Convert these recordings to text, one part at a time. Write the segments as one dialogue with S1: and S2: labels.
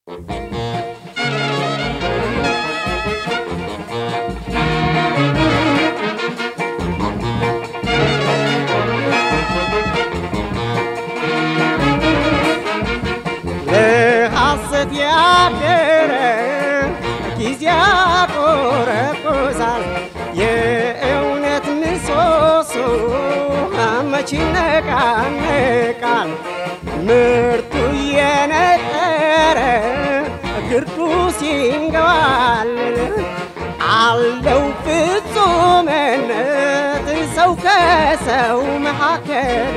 S1: ለሐሰት ያደረ ጊዜ ያቆረቁዛል። የእውነት ምሰሶ መች ይነቃነቃል? ምርቱ እየነጠረ ግርዱ ሲንገባልል አለው ፍጹምነት ሰው ከሰው መካከል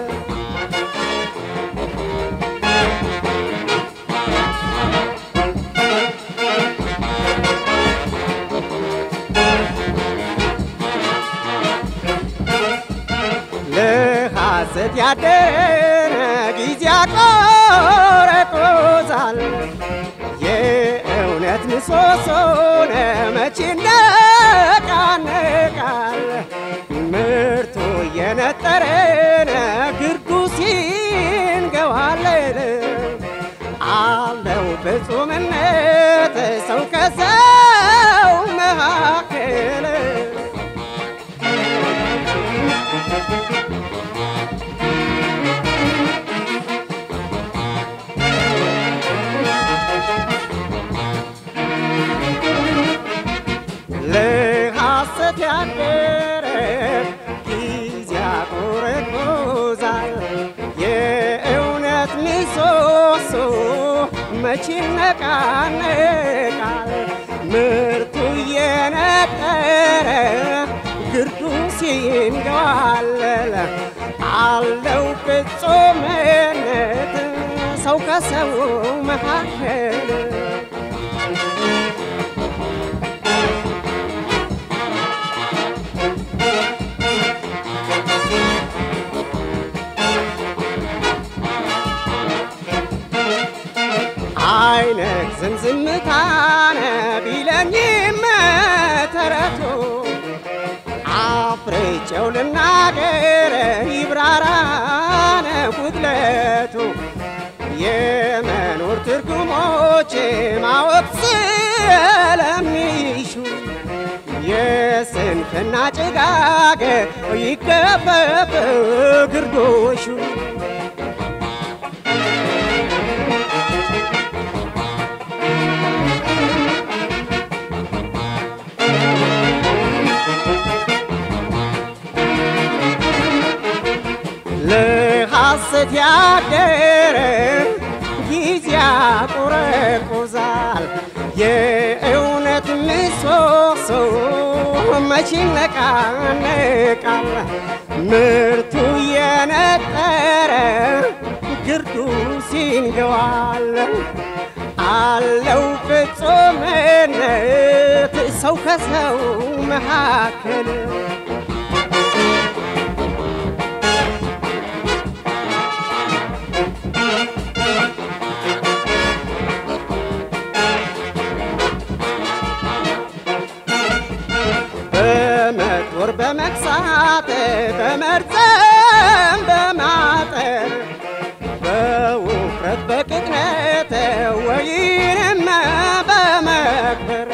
S1: ለሐሰት ያደረ ጊዜ ያቆረቁዛል። የእውነት ምሰሶን መቼ ይነቃነቃል? ምርቱ እየነጠረን ግርዱ ሲንገባለን አለው ፍጹምነት ሰው ከሰው መካከል ለሐሰት ያደረ ጊዜ ያቆረቁዛል። የእውነት ምሰሶ መች ይነቃነቃል? ምርቱ እየነጠረ ግርዱ ሲንገዋለል አለው ፍጹምነት ሰው ከሰው መካከል አይነት ዝምዝምታነ ቢለኝም ተረቱ አፍርጬው ልናገር ይብራራነ ጉድለቱ የመኖር ትርጉሞች ማወቅ ስለሚሹ የስንፍና ጭጋግ ይገፈፍ ግርዶሹ ለሐሰት ያደረ ጊዜ ያቆረቁዛል። የእውነት ምሰሶ መች ይነቃነቃል? ምርቱ እየነጠረ ግርዱ ሲንገዋል አለው ፍጹምነት ሰው ከሰው መካከል በመጦር በመክሳት በመርዘም በማጠር በውፍረት በቅጥነት ወይንም በመክበር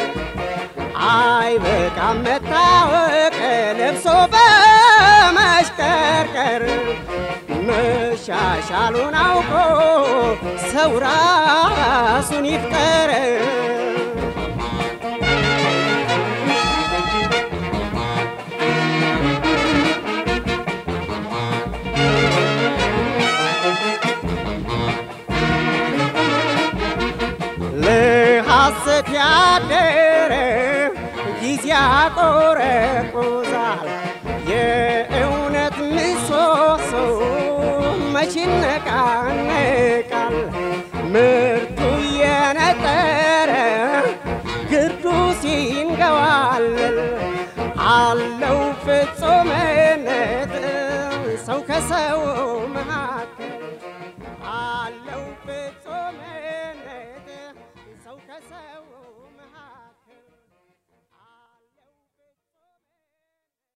S1: አይበቃም መታወቅ ለብሶ በመሽቀርቀር መሻሻሉን አውቆ ሰው ራሱን ይፍጠር። ለሐሰት ያደረ ጊዜ ያቆረቁዛል። የእውነት ምሰሶ መች ይነቃነቃል? ምርቱ እየነጠረ ግርዱ ሲንገዋለል አለው ፍጹምነት ሰው ከሰው መካከል አለው ፍጹምነት ሰው ከሰው